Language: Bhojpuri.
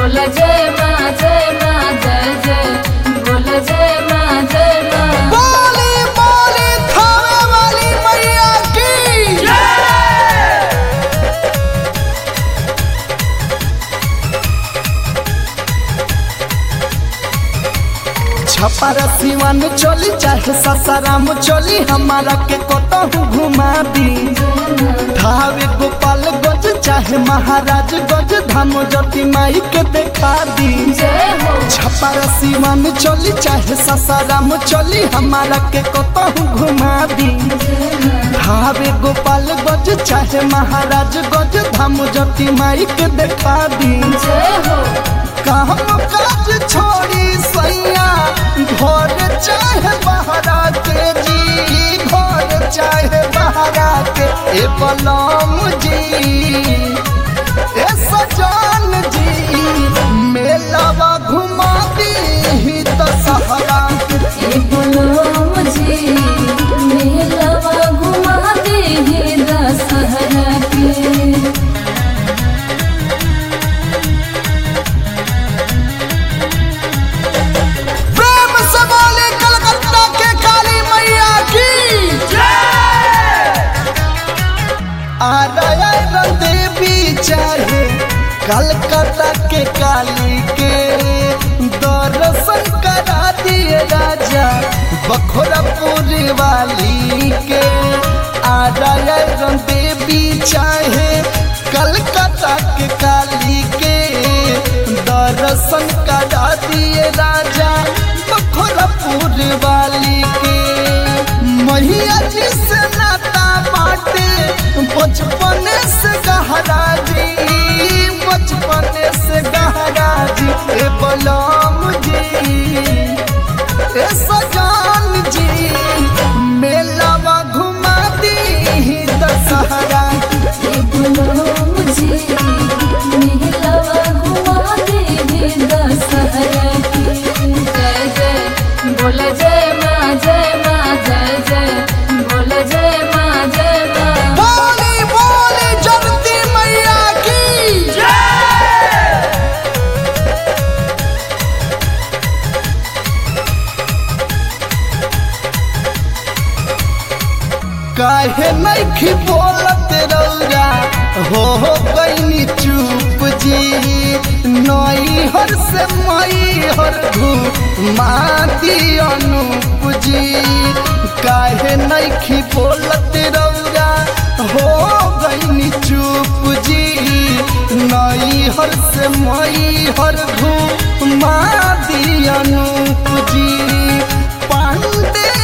बोल जय माँ जय माँ जय जय बोल जय माँ जय माँ बोली बोली थावे वाली मैया की छपर सिवन चली चाहे ससाराम चली हमारा के कतहु घुमा दी धावे गोपाल गज चाहे महाराज गज धाम ज्योति माई के देखा दी जय हो छपर सिवन चली चाहे ससाराम चली हमारा के कतहु घुमा दी भावे गोपाल गज चाहे महाराज गज धाम ज्योति माई के देखा दी जय हो काम काज छोड़ी सैया घर चाहे बहरा के जी घर चाहे बहरा के ए बलम जी ए सजान जी मेलावा घुमा दी तो सहरा ए बोलो मुझे मेलवा घुमा दे हे दशहरा के प्रेम से बोले कलकत्ता के काली मैया की आरायण देवी चाहे कलकत्ता के काली के दर्शन करा दिए राजा बखोरापुर वाली के आरायण देवी चाहे कलकत्ता के काली के दर्शन करा दिए राजा बखोरापुर वाली के मैया जी से नाता बाटे बचपन से गहरा जी बचपन से गहरा जी ए बलम जी ए सजान जी मेलावा घुमा दी दशहरा ए बोलो मुझे मेलवा घुमा दे हे दशहरा के जय जय बोल जय माँ जय माँ जय जय बोल जय माँ जय माँ बोली बोली जगती मैया की काहे नहीं बोलत रौरा हो हो गईनी चुप जी नई हर से मई हर माती अनूप जी काहे नहीं बोलत रौरा हो गईनी चुप जी नई हर से मई हर माती अनूप जी पांडे